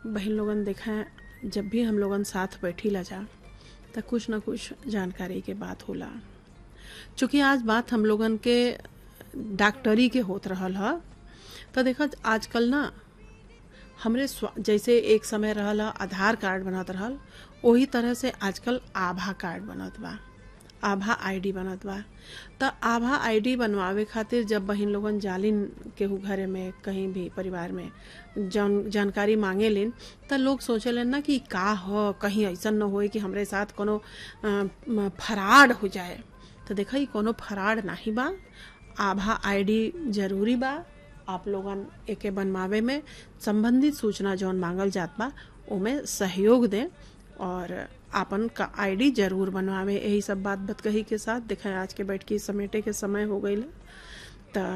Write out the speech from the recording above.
बहन लोगन देखें जब भी हम लोगन साथ बैठी ला जा तो कुछ ना कुछ जानकारी के बात होला चूँकि आज बात हम लोगन के डॉक्टरी के होत रहल ह तो देखा आजकल ना हमरे स्वा- जैसे एक समय रहल ह आधार कार्ड बनत रहल वही तरह से आजकल आभा कार्ड बनत बा आभा आईडी बनत बा त आभा आईडी बनवावे खातिर जब बहिन लोगन जालिन केहू घरे में कहीं भी परिवार में जान जानकारी मांगे लेन त लोग सोचेलन ना कि का ह कहीं ऐसन न होए कि हमरे साथ कोनो अ, म, फराड हो जाए तो देखा ई कोनो फराड नाही बा आभा आईडी जरूरी बा आप लोगन एके बनवावे में संबंधित सूचना जौन मांगल जात बा ओमे सहयोग दें और आपन का आईडी जरूर बनवावे यही सब बात बतकही के साथ देखें आज के बैठ के समेटे के समय हो गई